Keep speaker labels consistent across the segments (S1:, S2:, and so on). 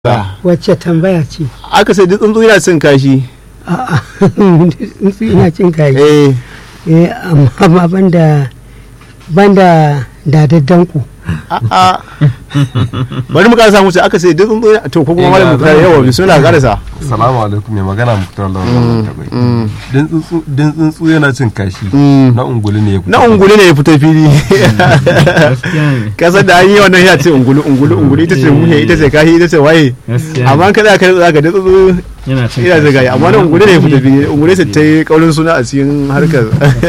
S1: wacce tambaya ce
S2: aka sai duk tsuntsu yana cin kashi
S1: a'a tsuntsu ina cin kayi
S2: eh
S1: eh amma banda banda da daddanku
S2: a'a bari mu karasa musu aka sai duk tsuntsu yana to ko kuma malam muktar yawa bismillah karasa
S3: Salamu alaikum mai magana Muktar Lawan Tabai. Din tsuntsu yana cin kashi
S2: Mm.
S3: na ungulu ne ya fito.
S2: na ungulu ne ya fito fili kasar da an yi wannan ya ce ungulu ungulu ungulu ita ce muhe ita ce kashi ita ce waye amma an kada ka zaka da tsuntsu
S4: yana cin
S2: ina zaga amma na ungulu ne ya fito fili ungulu sai ta yi kaurin suna a cikin harkar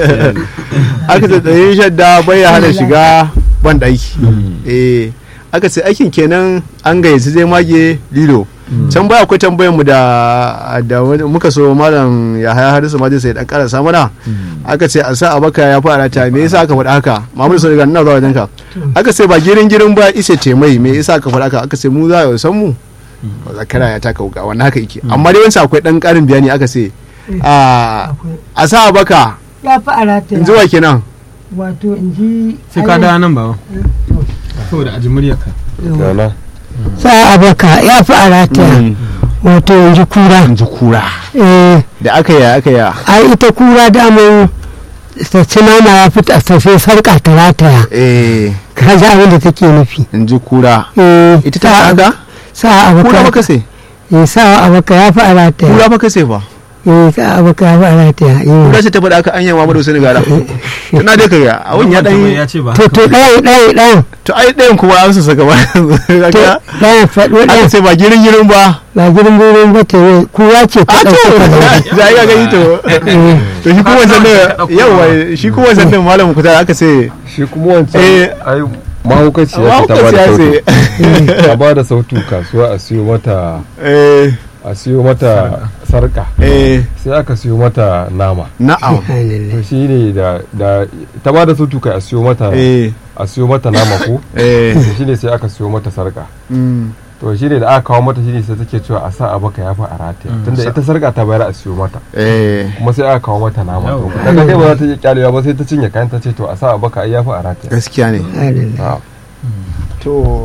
S2: aka ce tsayin shadda bai ya hana shiga ban ɗaki eh aka ce aikin kenan an gayyaci zai mage lilo can baya akwai tambayar mu da da wani- muka so malam ya haya harisu ma sai dan karasa mana aka ce a sa abaka ya fara ta me yasa aka faɗa haka mamudu sun riga ina zuwa wajen ka aka ce ba girin girin ba ise ce mai me yasa aka faɗa haka aka ce mu za a san mu zakara ya taka wuka wannan haka yake amma dai wancan akwai dan karin bayani aka ce a a sa abaka
S1: ya fi arata
S2: in zuwa kenan
S1: wato in ji
S4: sai ka dawo nan ba saboda aji muryarka
S3: Gana.
S1: sa abaka ya fi arata wato in ji kura
S2: in ji kura
S1: eh
S2: da aka yi aka yi
S1: ai ita kura daman ta ci nama ya fita ta sai sarka ta rataya
S2: eh
S1: ka ji abin da take nufi
S2: in ji kura
S1: eh
S2: ita ta haka
S1: sa
S2: kura
S1: abaka
S2: baka sai
S1: eh sa abaka ya fi arata
S2: kura baka sai fa
S1: eh sa abaka ya fi arata eh
S2: kura ce ta faɗa aka anya Muhammadu Sani gara tana dai kaga abun ya dan
S4: ya ce ba
S1: to to ɗayan ɗayan ɗayan
S2: to ai ɗayan kuma an su saka ba
S1: to
S2: kaga
S1: ɗayan faɗo
S2: aka
S1: ɗayan
S2: ce ba girin girin ba
S1: ba girin girin ba ta yi kura ce ta
S2: a to
S1: ɗauka ka da
S2: za a gani to to shi kuma wancan da yawa shi kuma wancan da malam kuta aka ce
S3: Shi kuma wancan
S2: Eh.
S3: ai mahaukaciya ce ta ba
S2: mahaukaci
S3: da
S2: ya
S3: sautu.
S2: ce
S3: Ta ba da sautu kasuwa a siyo mata
S2: eh
S3: a siyo mata sarka.
S2: eh
S3: Sai aka siyo mata nama.
S2: na'am
S3: To shi ne da da ta ba da sautu kai a siyo mata
S2: eh
S3: a siyo mata nama ko.
S2: eh
S3: To shi ne sai aka siyo mata sarka.
S2: mm,
S3: To shi ne da aka kawo mata shi ne sai take cewa a sa a baka ya fi a rataya. Tunda ita sarka ta bayar a siyo mata.
S2: eh
S3: kuma sai aka kawo mata nama to
S4: Yau.
S3: daga kai ba za ta iya kyalewa ba sai ta cinye kayan ta ce to a sa a baka ai yafi a rataya
S2: gaskiya ne
S3: Ah,
S2: to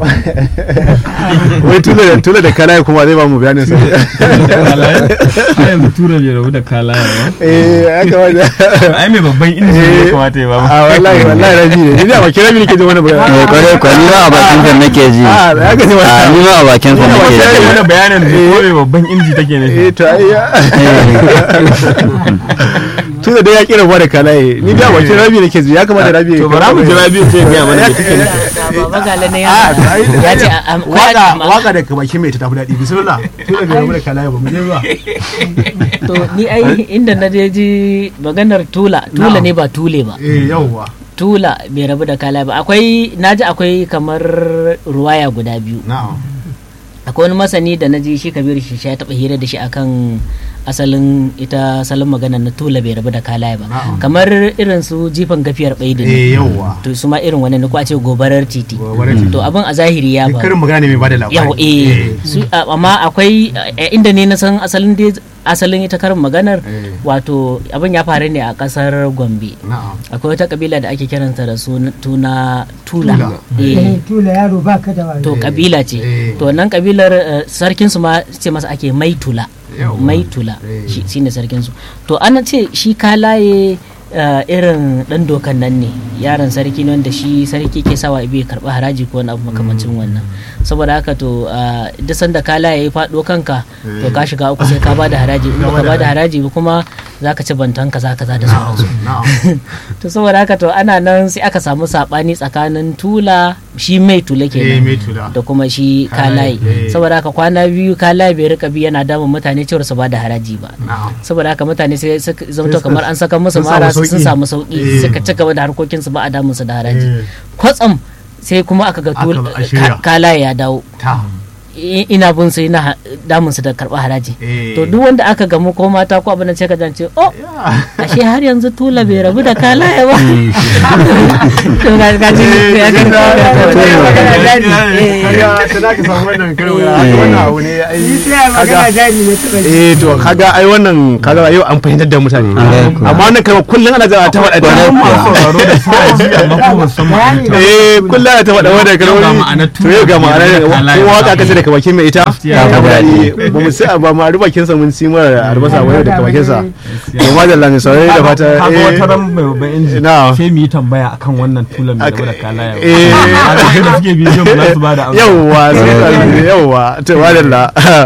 S2: wai tula da tula da kala kuma zai ba mu bayanin sa
S4: a yanzu tura bai rabu da kalaya ba
S2: eh ya kamata
S4: ai mai babban inji ne ya kamata ya ba
S2: a wallahi wallahi rabi ne ni da ba kira mini ke jin wani
S5: eh
S2: bayani
S5: kwarai kwa ni ma a bakin sa nake ji
S2: a da haka ne
S5: a ni
S2: wani
S5: ma a bakin sa nake
S4: ya
S5: ji
S4: mana bayanin da ko mai babban inji take ne
S2: eh to ai ya tula da ya kira ba da kalaye ni da ba kira rabi ne ke ji ya kamata rabi
S4: to bara mu jira biyu sai ya mana da take ne
S6: baba gala na
S2: a
S6: yaro
S2: to ai
S6: ya ce a- a-
S2: waka
S6: a-
S2: waka da bakin mai ta tafi daɗi bismillah tula da rabu da kalaye ba mu je ba
S6: to ni ai inda na je ji maganar tula tula ne ba tule ba
S2: eh yauwa
S6: tula bai rabu da kala ba akwai naji akwai kamar ruwaya guda biyu
S2: na'am
S6: akwai wani masani da na ji shi kabiru shi ya taba hira da shi akan asalin ita salon magana na tula bai rabu da kala ba
S2: Na'am.
S6: kamar irin su jifan gafiyar bai
S2: eh yauwa
S6: to su ma irin wani ne ko a ce gobarar titi
S2: Gobarar titi.
S6: to abin a zahiri ya
S2: karin
S6: faru
S2: magana ne mai bada labari
S6: yawa eh su a- amma akwai a- inda ne na san asalin dai asalin ita karin maganar
S2: Eh.
S6: wato abin ya faru ne a kasar gombe
S2: na'am
S6: akwai wata kabila da ake kiranta da suna tuna tula
S2: Tula.
S6: eh
S1: tula yaro ba ka da wani
S6: to kabila ce
S2: Eh.
S6: to wannan kabilar sarkin su ma ce masa ake maitula
S2: Yawwa.
S6: maitula
S2: Eh.
S6: shi shine sarkin su to ana ce shi kalaye eh, irin dan dokan nan ne yaron sarki ne wanda shi sarki ke sawa ibe karba haraji ko wani abu makamancin wannan saboda haka to eh, duk sanda kalaye ya faɗo kanka to ka shiga uku sai ka bada haraji in baka bada haraji ba kuma zaka ci bantan kaza kaza da sauransu
S2: na'am
S6: to saboda haka to ana nan sai aka samu sabani tsakanin tula shi mai tula
S2: eh
S6: kenan
S2: mai tula
S6: da kuma shi
S2: Kalaye,
S6: kalaye
S2: eh.
S6: saboda haka kwana biyu kalaye bai rika bi yana damun mutane cewar su ba da haraji ba
S2: na'am
S6: saboda haka mutane sai suka zamto
S2: suka-
S6: kamar an saka musu
S2: sun
S6: mara
S2: samu
S6: sun
S2: sauki.
S6: samu sauki
S2: Eh.
S6: suka ci gaba da harkokin su ba a damun su da haraji
S2: Eh.
S6: kwatsam sai kuma aka ga
S2: Aka
S6: tul-
S2: zo a shirya.
S6: ka- kalaye ya dawo
S2: ta
S6: I- ina bin su ina ha- damun su da karɓar haraji
S2: Eh.
S6: to duk wanda aka gamu ko mata ko abin da sai ka jance oh ashe har yanzu tula bai rabu da kalaye ba to ga ga ji ya ga
S2: kaga ta da ka samu wannan karo ya haka wannan abu ne ai kaga
S1: jari ne ta
S2: eh to kaga ai wannan kaga yau an fahimtar da mutane amma wannan kalma kullun ana zama ta faɗa
S5: Kwarai
S2: ta
S5: kuwa.
S4: sauraro da suna ji amma kuma ba su san ma'anarta ba.
S2: eh kullun ana ta faɗa wannan
S4: Yau ga
S2: kalmomi
S4: ma'anar
S2: to yau ga
S4: tula,
S2: ma'anar
S4: bai rabu da
S2: kowa ka kace da daga bakin mai ita
S4: Gaskiya.
S2: ta fi daɗi ba mu sai ba mu ari bakin sa mun ci mara albasa wani daga bakin sa to ma da lami saurari da fata
S4: kaga
S2: eh,
S4: wata ran mai babban inji
S2: Na.
S4: sai mu yi tambaya akan wannan tulan mai
S2: Aka-
S4: da kalaya
S2: eh.
S4: a da suke bidiyon ba za su ba da amsa
S2: yawwa sai ka yawwa to madalla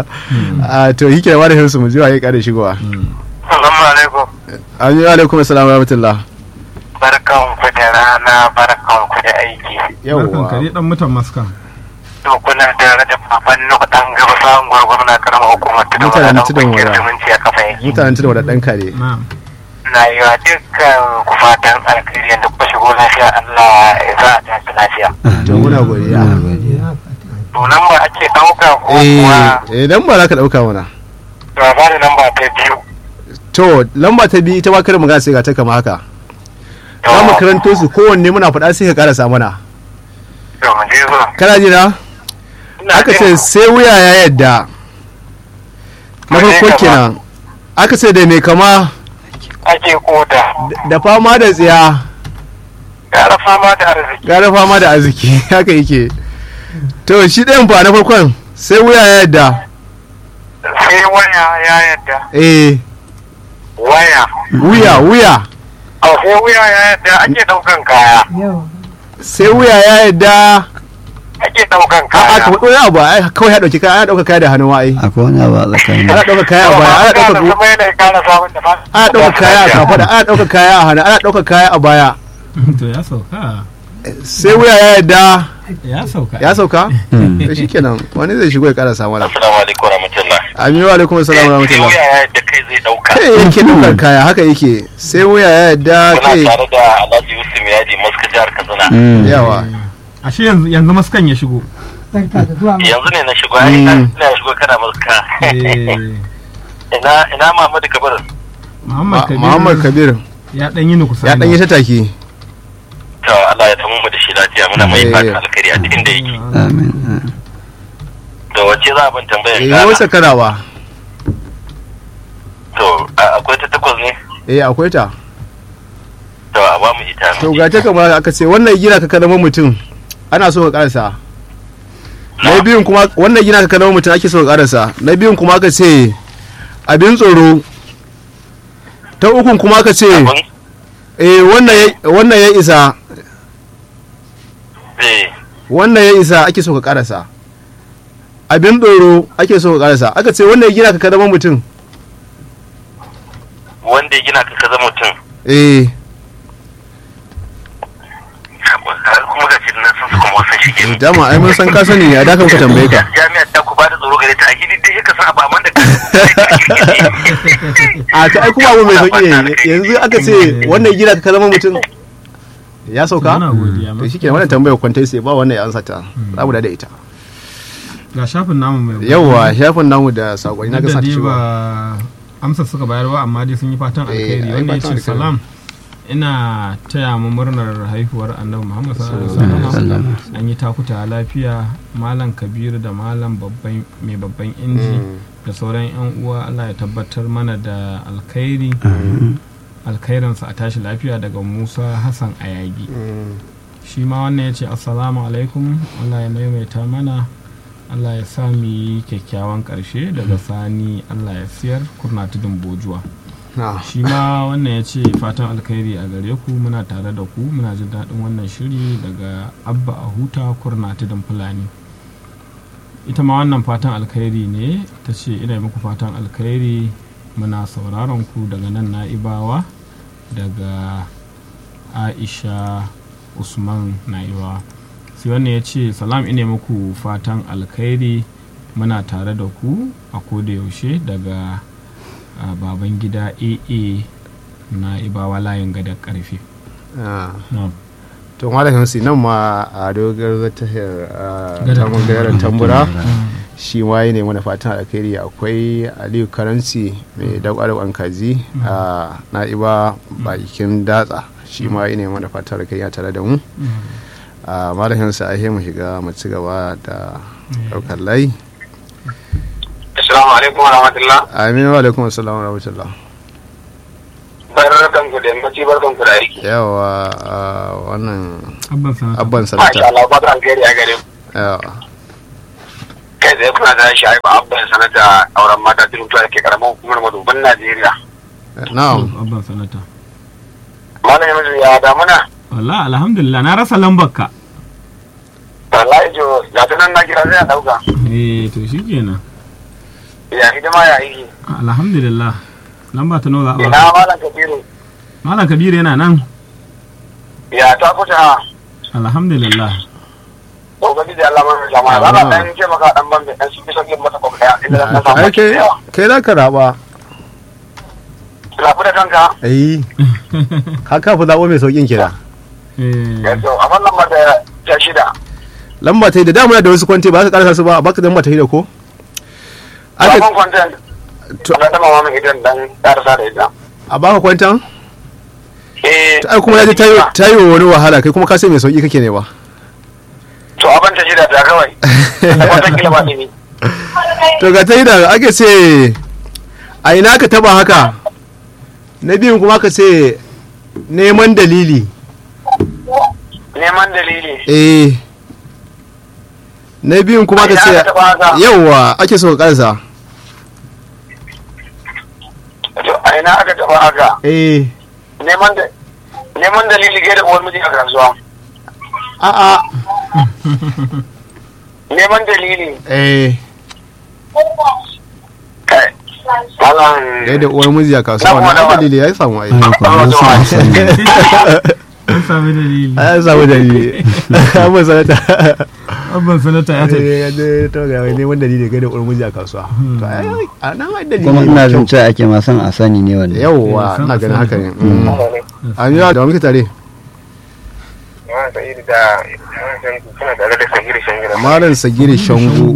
S2: a to yake da wani su mu ji wa ya kare shigowa
S7: Assalamu alaikum.
S2: amin wa alaikum assalam wa rahmatullah
S7: Barkan ku da rana, barkan ku da aiki.
S4: barkan
S2: yawwa
S4: kare dan mutan maskan
S7: To kuna tare da baban nuku dan gaba samun gwargwaro na karamar hukumar tudun
S2: Mutanen
S7: wada dan
S2: tudun
S7: kungiyar
S2: wada.
S7: zumunci a kafa yake.
S2: mutanen tudu da dan kare
S4: na'am
S7: Na yi wa dukkan ku fatan alkhairi da kuka shigo lafiya Allah ya sa a tashi lafiya.
S2: to muna godiya
S7: To nan ba ake ɗauka ko kuwa
S2: eh idan ba za ka dauka mana
S7: to a bada lamba ta biyu.
S2: to lamba ta biyu ita ma kada magana sai ga ta kama haka
S7: To,
S2: za mu karanto su kowanne muna faɗa sai ka karasa mana
S7: to mu je zuwa.
S2: kana ji na
S7: Ina
S2: aka ce
S7: jin
S2: sai wuya ya yadda na
S7: Mai
S2: farko
S7: kama.
S2: kenan aka ce da mai kama
S7: ake koda.
S2: da fama da tsiya
S7: Gara fama da arziki.
S2: gara fama da arziki haka yake to shi ɗayan fa na farkon sai wuya ya yadda
S7: Sai waya ya yadda.
S2: eh
S7: Waya.
S2: wuya wuya
S7: A sai wuya ya yadda ake ɗaukan kaya.
S2: sai wuya ya yadda
S7: Ake ɗaukan
S2: a
S7: kaya.
S2: aka faɗo ya abu ai kawai ya ɗauki kaya ana ɗauka kaya da hannu ai
S5: akwai wani abu a tsakanin
S2: ana ɗauka kaya a baya ana ɗauka
S7: kuma yana kara samun da fa
S2: ana ɗauka kaya a kafaɗa ana ɗauka kaya a hannu ana ɗauka kaya a baya
S4: to ya sauka
S2: sai wuya ya yadda
S4: ya sauka
S2: ya sauka to shikenan wani zai shigo ya karasa mana
S7: assalamu alaikum warahmatullahi
S2: aminu wa alaikum assalam wa rahmatullah
S7: wuya ya yadda kai zai dauka
S2: kai yake ɗaukar kaya haka yake sai wuya ya yadda
S7: muna
S2: kai
S7: tare da alhaji yusuf yadi maska jihar katsina
S2: yawa
S4: ashe yanzu yanzu maskan ya shigo
S7: yanzu ne na shigo ai
S2: Mm.
S7: ina shigo kana maska
S4: Eh,
S7: ina ina Muhammadu Kabir
S4: Muhammad
S2: Ma-
S4: Kabir
S2: muhammad kabir
S4: ya dan yi ni kusa
S2: ya ɗan yi ta take
S7: to Allah ya tamu mu da shi lafiya muna mai
S2: Eh.
S7: fata alkhairi a cikin da yake
S5: amin
S7: to wacce za a ban tambayar
S2: eh
S7: kana
S2: wasa karawa
S7: to a- akwai ta takwas ne
S2: eh akwai ta
S7: to a ba mu ita
S2: to ga ta kamar aka ce wannan gina ka kalama mutum ana so ka karasa na biyun kuma wannan gina ka kalama mutum ake so ka karasa na biyun kuma aka ce abin tsoro ta ukun kuma aka ce
S7: abin
S2: eh wannan ya- wannan ya isa
S7: eh
S2: wannan ya isa ake so ka karasa abin tsoro ake so ka karasa aka ce wannan ya gina ka kalama mutum
S7: wanda ya gina ka kaza mutum
S2: eh
S7: kuma ga shi nan sun su kuma wasan shige mu
S2: dama ai mun san ka sani ya da ka muka tambaye ka
S7: jami'ar ta ku ba da tsoro gare ta a gidi dai ka san abu amma da ka
S2: a ta ai kuma abu mai sauki ne yanzu aka ce wannan gina ka zama mutum ya sauka
S4: Muna godiya
S2: to shike wannan tambayar kwantai sai ba wannan ya ansa ta za mu da ita
S4: ga shafin namu mai
S2: yawwa shafin namu da sakonni na ga
S4: da
S2: sa ta
S4: dai
S2: shigo
S4: ba amsar suka bayar ba amma dai sun yi fatan
S2: Eh,
S4: alkhairi
S2: ai
S4: wanda ya
S2: fatan
S4: ce
S2: alkhairi.
S4: salam ina taya mu murnar haihuwar annabi muhammad sallallahu
S5: Sallallahu
S4: alaihi
S5: alaihi
S4: wasallam
S5: wasallam.
S4: an yi takuta lafiya malam kabiru da malam babban mai babban inji da sauran yan uwa allah ya tabbatar mana da alkhairi alkhairinsa a tashi lafiya daga musa hassan ayagi shi ma wannan ya ce assalamu alaikum allah ya maimaita mana allah ya sa mu yi kyakkyawan karshe daga sani allah ya siyar kurna tudun bojuwa
S2: Na.
S4: shi ma wannan ya ce fatan alkhairi a gare ku muna tare da ku muna jin daɗin wannan shiri daga abba a huta kurna tudun fulani ita ma wannan fatan alkhairi ne ta ce ina yi muku fatan alkhairi muna sauraron ku daga nan na'ibawa daga aisha usman na'ibawa sai wannan ya ce salam ina muku fatan alkhairi muna tare da ku a koda yaushe daga a baban gida aa na ibawa layin gadar karfe
S2: Ah.
S4: Na'am.
S2: to malamin su nan ma a dogar tahir
S4: Gadar
S2: tamun gadaran tambura shi ma yi ne mana fatan alkhairi akwai aliyu karanci mai dagwalo an kaji a na'iba bakin datsa shi ma yi ne mana fatan alkhairi ya tare da mu a malamin sa ahe mu shiga mu ci gaba da daukar layi
S7: assalamu alaikum warahmatullah
S2: amin wa alaikum assalam wa rahmatullah
S7: barkan ku da yammaci barkan ku da aiki
S2: yawa a wannan
S4: abban sanata
S2: abban
S7: masha
S2: sanata
S7: Allah fatan alkhairi a gare ku
S2: yawa
S7: kai tsaye kuna da shi aiba abban sanata auren mata turutuwa da ke karamar hukumar madubin Najeriya.
S2: na'am
S4: abban sanata
S7: Malam Yamisu ya damuna.
S4: wala alhamdulillah na rasa lambar ka
S7: Wallahi jo ga ta nan na kira zai dauka.
S4: eh to shikenan
S7: Ya hidima ya yi.
S4: alhamdulillah lamba ta nawa za a
S7: Ina
S4: ba
S7: Malam Kabiru.
S4: malam kabiru yana nan
S7: Ya ta kuta.
S4: alhamdulillah
S7: Ubangiji Allah mai jama'a. Za ka dan ce maka dan ban da dan shi bisa mata kuma daya. Inda dan samu
S2: ai kai
S7: yawa.
S2: kai za ka raba
S7: Lafi da kanka.
S2: ai ka kafa zaɓo mai sauƙin kira
S4: eh
S7: Yanzu a wannan mata ta shida.
S2: lamba ta yi da damuna da wasu kwanti ba za ka karasa su ba a baka lamba ta yi da ko aka
S7: Sabon kwanten.
S2: To-
S7: Na dama mamin idan dan karasa da ita.
S2: a baka kwantan
S7: Eh.
S2: ai kuma ya ji tayo tayo wani wahala kai kuma ka sai mai sauƙi kake ne ba
S7: To abin ta shida ta kawai. Da wata kila ba ne.
S2: to ga ta yi da ake ce a ina ka taba haka na biyun kuma ka ce neman dalili
S7: Neman dalili.
S2: eh na biyun kuma ka
S7: A
S2: ce
S7: ina aka taba haka?
S2: yauwa ake so ka karsa
S7: To a ina aka taba haka.
S2: eh
S7: Neman da neman dalili ga da uwar miji a kasuwa.
S2: a'a
S7: Neman dalili.
S2: eh
S7: Kai. Malam.
S2: gai da uwar miji a kasuwa
S7: Na
S2: wannan
S7: kuma da-
S2: dalili ya samu ai
S4: an sami dalili
S2: an samu dalili an ba sanata
S4: abban sanata ya tafi
S2: ya je to ga wai neman dalili gai da uwar miji a kasuwa to ai a nan ai dalili
S5: kuma ina
S2: mai
S5: jin
S2: kyau.
S5: cewa ake ma son a sani ne wanda
S2: yauwa
S4: Eh,
S2: ina ganin
S4: sana-
S2: haka ne mm. an yi da muke tare
S7: Ma Sa'idu da suna tare da Sa'idu Shangida.
S2: malam sagiri shango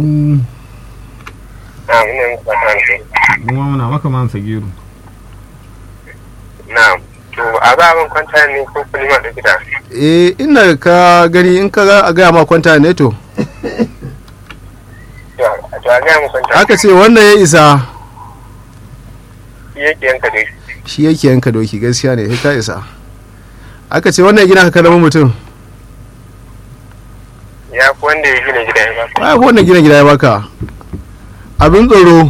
S7: Na ina muku fata alheri.
S4: kuma muna maka man sagiru
S7: Na to a za a ban kwanta ne ko kuma ma da gida.
S2: eh ina ka gani in ka ga a gaya ma kwanta ne to
S7: To to a gaya mu kwanta.
S2: aka ce wannan ya isa
S7: Shi yake yanka dai.
S2: shi yake yanka doki gaskiya ne sai ka isa aka ce wannan ya gina ka kalamin mutum
S7: Ya fi wanda ya gina gida ya ba.
S2: ba wannan gina gida ya baka abin tsoro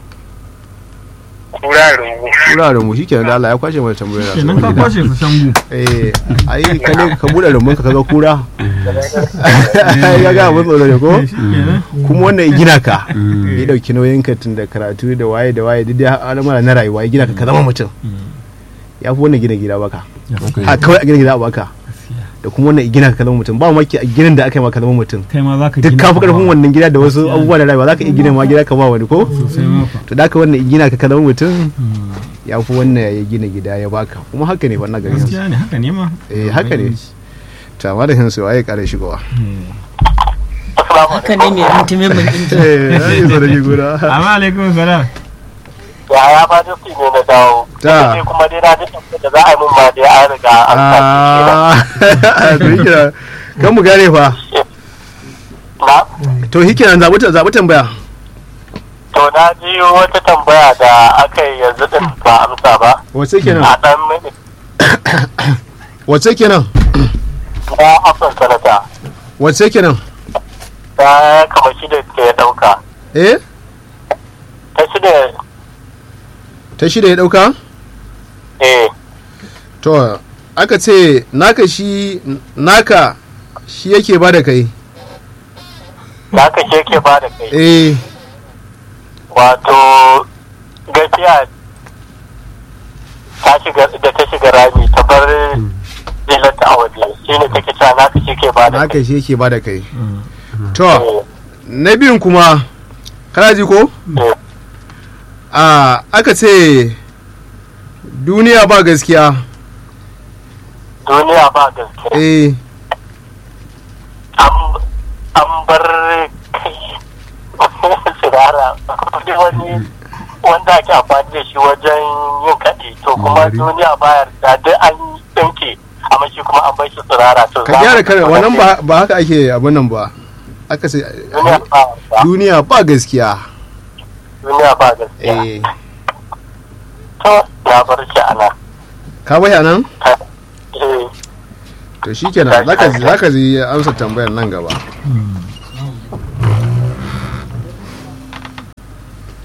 S7: Kura rungu.
S2: wuraren mu shikenan da Allah ya kwashe mana tambayoyin
S4: kenan ka kwashe su shangu
S2: eh ai ka ne ka bude rumbun ka kaga kura ya ga abin tsoro ne ko
S4: kenan
S2: kuma wannan ya gina ka ya dauki nauyin ka tun da karatu da waye da waye duk da al'amura na rayuwa ya gina ka ka zama mutum ya fi wannan gina gida baka a kawai a gina gida a baka da kuma wannan ya gina ka ka zama mutum ba maki a ginin da aka yi ma ka zama mutum
S4: kai ma za ka
S2: duk ka fi karfin wannan gida da wasu abubuwa da rayuwa za ka iya gina ma gida ka ba wani ko
S4: sosai maka
S2: to da ka wannan ya gina ka ka zama mutum ya fi wannan ya gina gida ya baka kuma haka ne wannan garin
S4: gaskiya ne haka ne ma
S2: eh haka ne to amma da hinsu waye kare shigowa
S7: Assalamu
S6: haka ne mai intimin mun intimin
S2: eh ai zo da gura
S4: amma alaikum salam
S7: Ya ya ba duk ne na dawo.
S2: Ta.
S7: Sai kuma dai na ji tambayar da za a yi min ma dai an riga an sa
S2: ah to hikira kan mu gane fa
S7: Na
S2: to hikira zabu ta zabu tambaya
S7: to na ji wata tambaya da aka yi yanzu din ba amsa ba.
S2: wace kenan
S7: A dan mini
S2: wace kenan
S7: na afin sanata.
S2: wace kenan
S7: Ta kama shi da ke dauka.
S2: eh
S7: Ta shi da
S2: ta shida ya dauka
S7: eh
S2: to aka ce naka shi naka shi yake ba da kai
S7: da aka ce ke ba da kai.
S2: eh
S7: wato gaskiya ta shiga da ta shiga rami ta bar zilanta a waje shine take cewa naka shi ke ba da
S2: naka shi yake ba da kai to
S7: kai.
S2: na biyun kuma kana ji ko
S7: Eh,
S2: a aka ce duniya ba gaskiya
S7: duniya ba gaskiya
S2: eh
S7: an an bar kai tsirara wani wani wanda ake amfani da shi wajen yin kaɗi to kuma duniya bayar da duk an ɗinke amma shi kuma an bar shi tsirara to
S2: ka gyara kare wannan ba ba haka ake abin nan ba aka ce
S7: duniya ba
S2: duniya ba gaskiya
S7: duniya ba gaskiya
S2: eh
S7: to ya bar shi ana
S2: ka bai nan
S7: eh
S2: to shikenan zaka zaka ji amsa tambayar nan gaba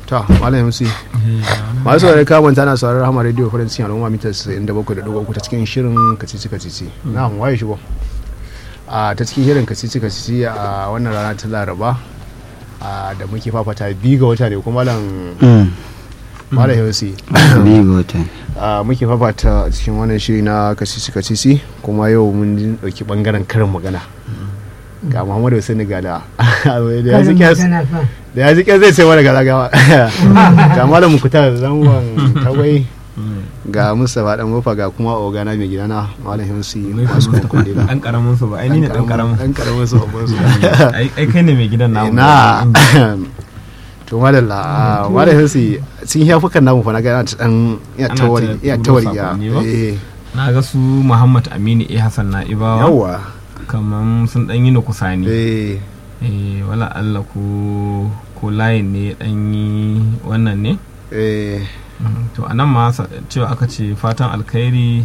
S2: ta malam yamsi masu saurari kamar tana sauraron hama radio farin cikin al'umma mita 97.3 ta cikin shirin kacici kacici na waye shigo a ta cikin shirin kacici kacici a wannan rana ta laraba a da muke fafata biyu ga wata ne kuma malam malam yamsi
S5: biyu ga wata
S2: a muke fafata a cikin wannan shiri na kacici kacici kuma yau mun dauki bangaren karin magana ga muhammadu hussein gada da ya ji kyas da ya ji kyas zai ce mana gala gawa ga malam mukutar zangon tagwai ga mustapha dan wofa ga kuma ogana mai gidana malam himsi masu kundila
S4: dan karamin su ba ai ni ne dan karamin
S2: dan karamin su babban su
S4: ai ai kai ne mai gidan namu
S2: na to madalla malam himsi sun yi hafukan namu fa na ga yana ta dan ya
S4: Ana ta
S2: tawari ya
S4: turo
S2: tawari ya
S4: sakonni ba?
S2: eh
S4: na ga su Muhammad Aminu A Hassan na Ibawa
S2: yawa
S4: kaman sun dan yi ni kusani
S2: eh
S4: eh wala Allah ko ko layin ne dan yi wannan ne
S2: eh
S4: Mm, to anan ma sa- cewa aka ce fatan alkhairi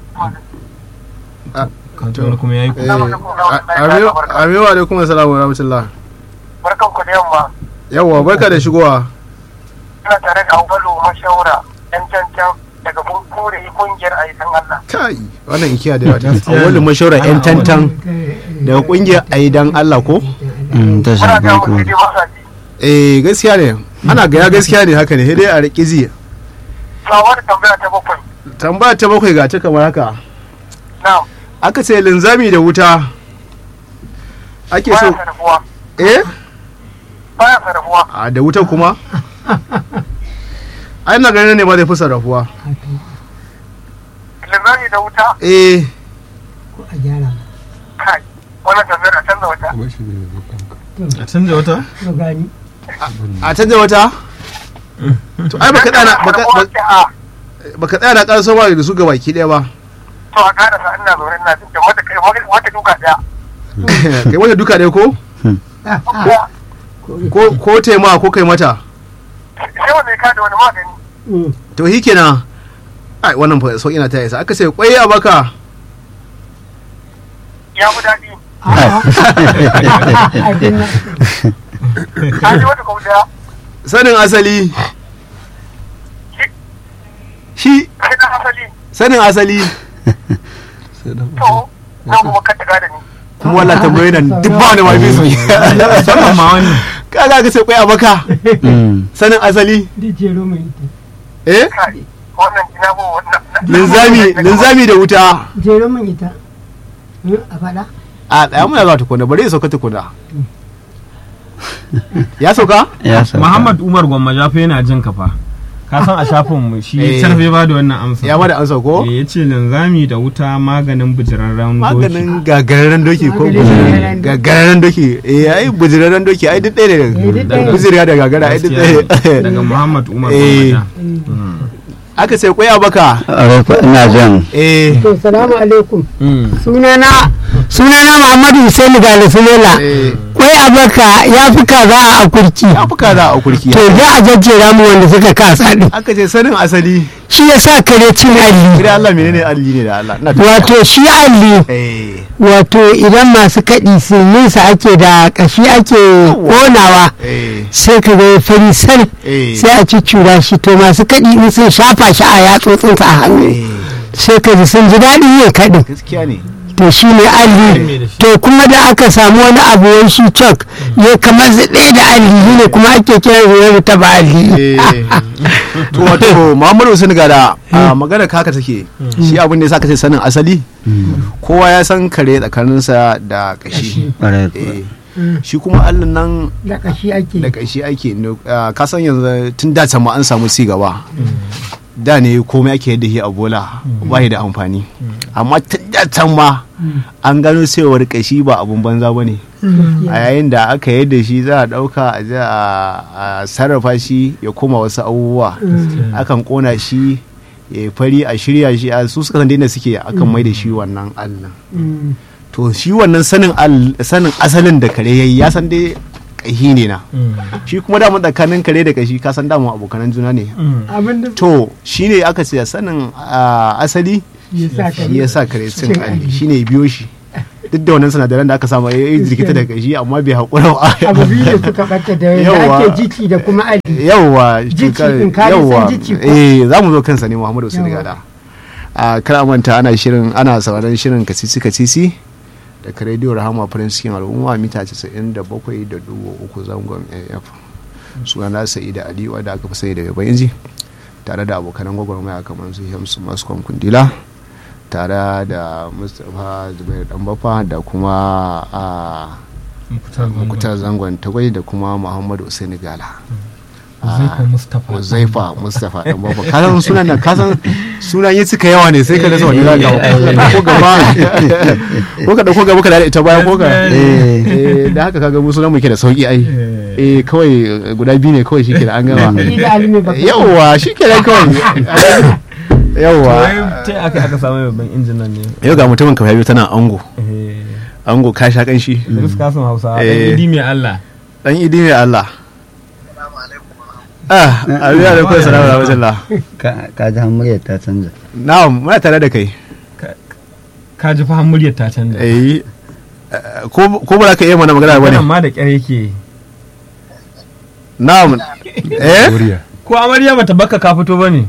S2: Ah,
S4: kan
S2: to.
S4: wani kuma yayi
S2: eh amewa alaikum assalamu wa rahmatullah
S7: barkan ku da yamma
S2: yawa barka da shigowa
S7: ina tare da Aubalu Mashaura yan cancan daga kore kungiyar aidan Allah
S2: kai wannan ikiya da yawa ta
S4: Gaskiya
S2: awalin
S4: ne.
S2: mashawara yan
S4: Ana
S2: tantan daga kungiyar aidan Allah ko
S5: Mm, ta
S7: muna
S5: shafi
S7: ga mu
S5: kuma
S7: dai masa ji
S2: eh gaskiya ne ana gaya gaskiya ne haka ne sai dai a riƙi ziya
S7: sawar tambaya ta bakwai
S2: tambaya ta bakwai ga ta kamar haka
S7: na'am
S2: aka ce linzami da wuta ake so
S7: baya sarrafuwa
S2: eh
S7: baya sarrafuwa
S2: a da wuta kuma ai na ganin ne ba zai fi sarrafuwa
S7: limani da wuta
S2: eh
S7: kai wannan tambayar a canza wata
S3: kuma shi ne
S4: a canza wata
S2: a canza wata to ai baka tsaya na- baka
S7: Sarrafuwa ce a
S2: baka tsaya na ƙarso ba da su ga baki ɗaya ba
S7: to a karasa ina zaune ina jin da wata kai wata duka daya
S2: kai wata duka ɗaya ko ko ko taima ko kai mata
S7: sai wanda ya kada wani magani
S2: to shi kenan ai wannan fa sauƙi na ta isa aka ce kwai a baka
S7: ya fi daɗi ka ji wata kau daya
S2: sanin asali shi
S7: sai na asali
S2: sanin asali
S7: to na kuma ka taga da ni
S2: kuma wallah tambayoyi nan duk ba wani mafi su
S4: musamman ma wani
S2: kaga ka ce kwai a baka
S5: Mm,
S2: sanin asali eh
S7: kai wannan ina ko wannan
S2: linzami linzami da wuta
S1: jero min ita a faɗa
S2: a ɗaya muna zuwa tukuna bari ya sauka tukuna ya sauka
S5: ya sauka.
S4: Muhammad Umar Gwamma Jafa yana jin ka fa ka san a shafin mu shi
S2: Eh.
S4: sarfe ba da wannan amsa
S2: ya bada an sauko
S4: Eh, ya ce linzami da wuta maganin bijirarren doki
S2: maganin gagararren doki ko
S1: Gagararren doki.
S2: gagararren doki eh ai bujirarren doki ai duk ɗaya
S1: Eh, duk
S2: ne
S1: ɗaya.
S2: bujiriya da gagara ai duk
S4: Gaskiya ne.
S2: ɗaya
S4: daga Muhammad Umar
S2: Eh.
S4: Gwamma
S2: aka ce kwai a baka
S5: Ƙwarai kuwa, ina jan
S2: eh
S1: to salamu alaikum
S4: Mm.
S1: sunana sunana muhammadu hussein galisulela
S2: eh
S1: kwai abaka ya fi kaza a akurki
S2: ya fi kaza a kurki
S1: to za a jajjera mu wanda suka kasa din
S2: aka ce sanin asali
S1: shi ya sa kare cin alli
S2: idan Allah menene alli ne da Allah ina ta-
S1: wato shi alli
S2: eh
S1: wato idan masu kaɗi sa ake da ƙashi ake ƙonawa
S2: eh
S1: sai ka ga fari sal
S2: eh
S1: sai a cuccura shi to masu kaɗi in sun shafa shi a yatsotsinsa a hannu
S2: eh
S1: sai ka ji sun ji daɗin yin kaɗin
S2: gaskiya ne
S1: to shi ne alli to kuma da aka samu wani abu wai shi cok ya kamar zaɗe da alli shi ne kuma ake kiran shi wani taba alli
S2: Eh, to wato Muhammadu Hussein gada a magana kaka take shi abin da ya saka ce sanin asali kowa ya san kare tsakaninsa da kashi
S5: ƙwarai kuwa.
S2: Eh, shi kuma Allah nan
S1: da ƙashi ake
S2: da kashi ake no- ah, ka san yanzu tun da can ma an samu ci gaba da ne komai ake yadda shi a bola ba shi da amfani amma tun da can ma an gano cewar kashi ba abun banza ba ne a yayin da aka yadda shi za a ɗauka a je a- a sarrafa shi ya koma wasu abubuwa akan kona shi ya yi fari a shirya shi a su suka san daina suke akan mai da shi wannan allah
S1: Mm.
S2: to shi wannan sanin al- sanin asalin da kare yayi ya san dai kashi ne na shi kuma dama tsakanin kare da kashi ka san dama abokanan juna ne
S1: abin da
S2: to shine aka ce sanin ah, asali
S1: ya sa
S2: shi ya sa kare cin alli shine ya biyo shi duk da wannan sinadaran da aka samu ya yi jirkita da kashi amma bai haƙura ba
S1: abu biyu ne suka ɓata da
S2: Yawwa.
S1: yadda ake jiki da kuma ali
S2: yawwa
S1: Jiki
S2: cutar-
S1: in ka san
S2: yawwa
S1: jiki ko?
S2: eh za mu zo kansa ne muhammadu wasu
S1: Yawwa.
S2: gada a kar a manta ana shirin ana sauraron shirin kasisi kasisi daga rediyo rahama farin cikin al'umma mita 97.3 zangon af suna na sa'i da aliyu da aka fi sai da yaban inji tare da abokanan gwagwarmaya kamar su hamsu masu kundila tare da mustapha zubairu dan bafa da kuma a mukutar zangon tagwai da kuma muhammadu usaini gala
S4: Uzaifa Mustapha.
S2: Uzaifa Mustapha dan bafa kasan sunan nan kasan sunan yi suka yawa ne sai ka rasa wani zaka ko gaba ko ka dauko gaba ka da ita baya ko ka eh da haka kaga mu sunan muke da sauki ai eh kawai guda biyu ne kawai shike da an gama
S1: Ni da ali ne baka
S2: yawa shike da kawai yawa
S4: ta aka aka samu babban injin nan ne
S2: yau ga mutumin ka biyu tana ango
S4: eh
S2: ango ka sha kanshi
S4: Idris Kasim Hausa
S2: Eh.
S4: dan idi mai Allah
S2: dan idi ne Allah ah abi alaikum assalamu wa rahmatullah
S5: ka ji muryar ta canza
S2: na'am muna tare da kai
S4: ka ji fa muryar ta canza
S2: eh ko ko ba za ka iya mana magana ba ne
S4: wannan ma da kyar yake
S2: na'am eh
S3: Koriya.
S4: ko amarya bata baka ka fito bane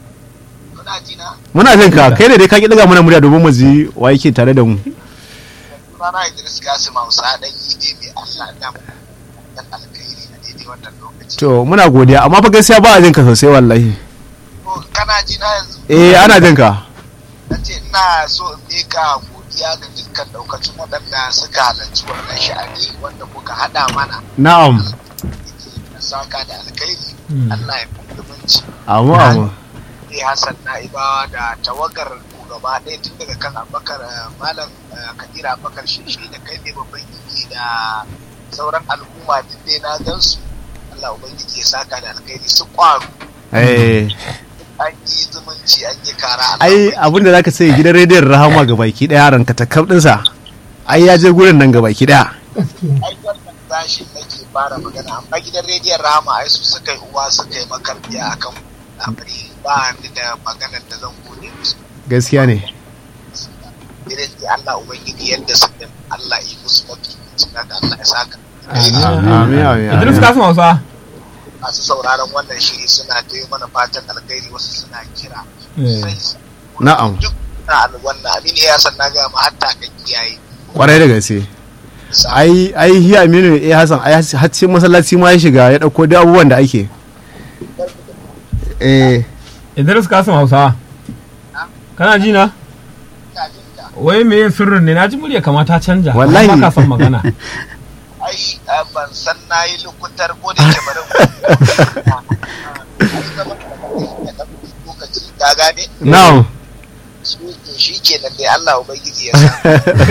S2: muna jin ka kai ne dai ka ki daga mana murya domin mu ji wa yake tare da mu
S8: Rana Idris Kasim Hausa dan ide mai Allah da mu dan alkhairi a daidai wannan lokaci.
S2: to muna godiya amma fa gaskiya ba a jin ka sosai wallahi
S8: To kana ji na yanzu
S2: eh ana jin ka
S8: na ce ina so in mika godiya ga dukkan daukacin waɗanda suka halarci wannan sha'ani wanda kuka haɗa mana
S2: na'am
S8: na saka da alkhairi Allah ya fi zumunci.
S2: amu amu
S8: Eh Hassan Na'ibawa da tawagar ku gaba ɗaya tun daga kan Abubakar eh, Malam eh, Kadira Abubakar Sheshe da kai ne babban gidi da sauran al'umma duk dai na gansu Allah Ubangiji ya saka da alkhairi su ƙwaro
S2: eh
S8: an yi zumunci an yi kara
S2: ai abin da zaka sai gidan rediyon rahama ga baki daya ranka ta kaf dinsa ai ya je gurin nan ga baki daya
S1: gaskiya
S8: ai wannan tashin nake fara magana amma gidan rediyon Rahama ai su suka yi uwa suka yi makarbiya akan amri ba ni da maganar da zan gode musu
S2: gaskiya ne
S8: irin da Allah Ubangiji yadda suka Allah yi musu mafi cika da Allah ya saka
S2: amin amin
S4: Idris
S2: amin.
S4: Kasim Hausa
S8: masu sauraron wannan shiri suna ta yi mana fatan alkhairi wasu suna kira
S4: Eh.
S8: sai
S2: na'am
S8: duk na wannan abin ya san na ga ma hatta kan kiyaye
S2: kwarai da gaske ai ai hi aminu eh hasan ai har cikin masallaci ma ya shiga ya dauko duk abubuwan da ake eh
S4: Idris Kasim Hausa kana ji na wai me yin sirrin ne na ji murya kamata canja
S2: Wallahi.
S4: amma ka san magana
S8: ai eh, ban san na yi lukutar ko da ke bari ai zama da lokaci ka gane
S2: na'am
S8: su to shi ke nan dai Allah Ubangiji ya sa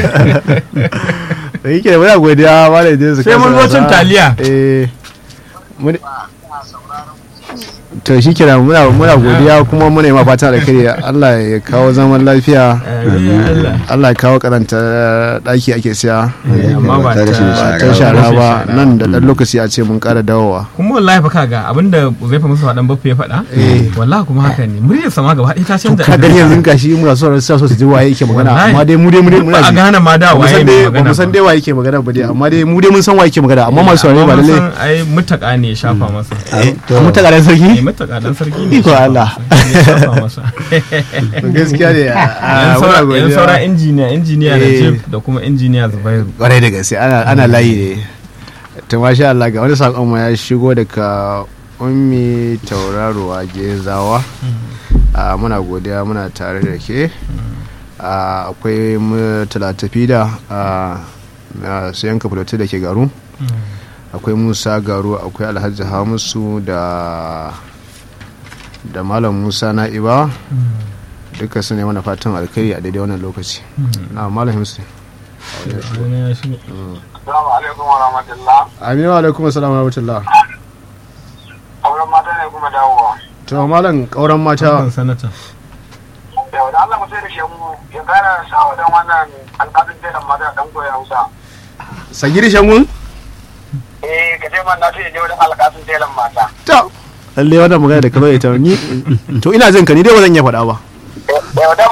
S2: da yake da muna godiya malam Idris
S4: Sai mun zo cin taliya.
S2: eh mun-
S8: ina sauraron
S2: to shi kenan muna muna godiya kuma muna yi ma fatan alkhairi Allah ya kawo zaman lafiya Allah ya kawo karanta daki ake siya
S4: amma ba
S5: ta rashin
S4: ta
S2: ta shara ba nan da dan lokaci a ce mun kara dawowa
S4: kuma wallahi fa kaga abinda zai fa musu faɗan baffa ya faɗa wallahi kuma haka ne muryar sama gaba ɗaya ta canza
S2: ka gani yanzu gashi muna so so su ji waye yake magana
S4: Wallahi.
S2: amma dai mu dai mu dai muna
S4: ba a
S2: ji
S4: gane ma da
S2: ba mu
S4: waye
S2: san
S4: mai
S2: dai ba
S4: magana
S2: mu san dai waye yake magana ba dai amma dai mu dai mun san waye yake magana amma masu saurare ba lalle
S4: ai mutaka ne ya shafa masa
S2: mu ta garan
S4: eh
S2: sarki
S4: mutaka dan sarki ne
S2: Iko
S4: ya shafa
S2: Allah.
S4: masa, ya shafa masa
S2: gaskiya ne a-
S4: yan
S2: a- muna
S4: saura- yan
S2: godiya.
S4: saura injiniya injiniya
S2: Eh.
S4: Najib da kuma injiniya Zubairu
S2: kwarai da gaske ana ana layi ne ta masha Allah ga wani sakon mu ya shigo daga ummi tauraruwa gezawa a muna godiya muna tare da ke a akwai mu talatafi da a su yanka fulatu da ke garu akwai musa garu akwai alhaji hamisu da da malam musa na'iba duka su ne mana fatan alkhairi a daidai wannan lokaci na malam hamisu
S4: Wani ya shigo.
S7: Assalamu alaikum wa rahmatullah.
S2: aminu alaikum assalamu rahmatullah
S7: Auren mata ne kuma dawowa.
S2: to malam kauran mata
S4: Kan sanata
S7: Yau da Allah mu sai da shemu ya kara sa wa dan wannan alƙalin telan mata dan koya Hausa.
S2: sagiri shangun
S7: Eh ka ce man na ce je wajen alƙalin telan mata.
S2: to lalle wannan magana da ka zo ita ni to ina jin ka ni dai ba zan iya faɗa ba
S7: Yau da